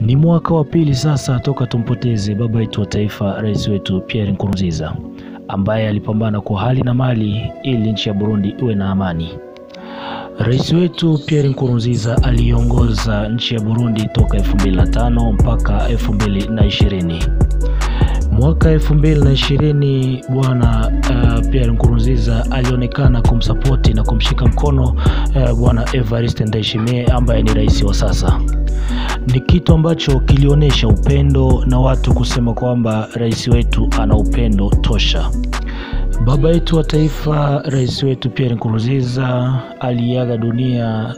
Ni mwaka wa pili sasa toka tumpoteze baba yetu wa taifa, rais wetu Pierre Nkurunziza ambaye alipambana kwa hali na mali ili nchi ya Burundi iwe na amani. Rais wetu Pierre Nkurunziza aliongoza nchi ya Burundi toka 2005 mpaka 2020. Mwaka 2020 bwana uh, Pierre Nkurunziza alionekana kumsapoti na kumshika mkono uh, bwana Evariste Ndayishimiye ambaye ni rais wa sasa. Ni kitu ambacho kilionyesha upendo na watu kusema kwamba rais wetu ana upendo tosha. Baba yetu wa taifa, rais wetu Pierre Nkurunziza aliaga dunia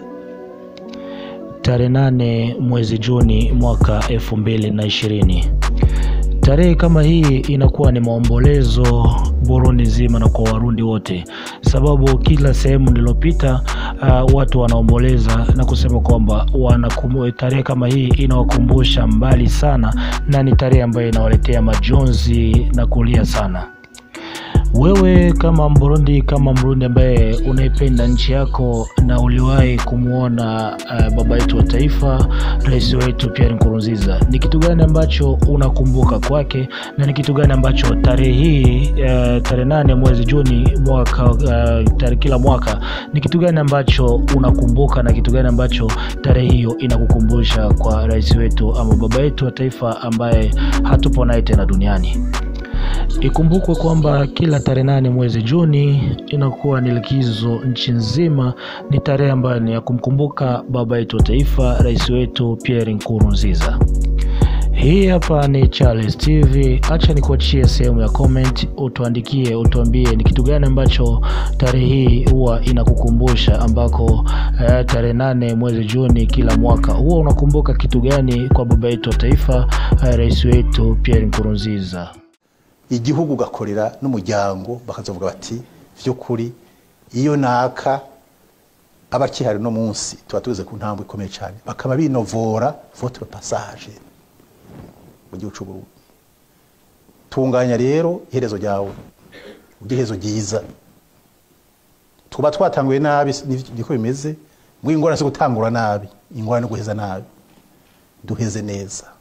tarehe nane mwezi Juni mwaka elfu mbili na ishirini. Tarehe kama hii inakuwa ni maombolezo Burundi nzima na kwa Warundi wote, sababu kila sehemu nilopita uh, watu wanaomboleza na kusema kwamba tarehe kama hii inawakumbusha mbali sana, na ni tarehe ambayo inawaletea majonzi na kulia sana. Wewe kama Mburundi, kama Mrundi ambaye unaipenda nchi yako na uliwahi kumwona uh, baba yetu wa taifa, rais wetu Pierre Nkurunziza, ni kitu gani ambacho unakumbuka kwake na ni kitu gani ambacho tarehe hii uh, tarehe nane mwezi Juni mwaka uh, tarehe kila mwaka, ni kitu gani ambacho unakumbuka na kitu gani ambacho tarehe hiyo inakukumbusha kwa rais wetu ama baba yetu wa taifa ambaye hatupo naye tena duniani? Ikumbukwe kwamba kila tarehe nane mwezi Juni inakuwa ni likizo nchi nzima. Ni tarehe ambayo ni ya kumkumbuka baba yetu wa taifa, rais wetu Pierre Nkurunziza. Hii hapa ni Charles TV. Acha nikuachie sehemu ya comment, utuandikie, utuambie ni kitu gani ambacho tarehe hii huwa inakukumbusha, ambako eh, tarehe nane mwezi Juni kila mwaka huwa unakumbuka kitu gani kwa baba yetu wa taifa, eh, rais wetu Pierre Nkurunziza igihugu ugakorera n'umuryango bakazovuga bati vy'ukuri iyo naka aba akihari no munsi tuba tuze ku ntambwe ikomeye cyane bakaba binovora votre passage mu gihugu cy'u Burundi tunganya rero iherezo ryawe iherezo ryiza tuba twatanguye nabi niko bimeze ngo ingorane zo gutangura nabi ingorane no guheza nabi duheze neza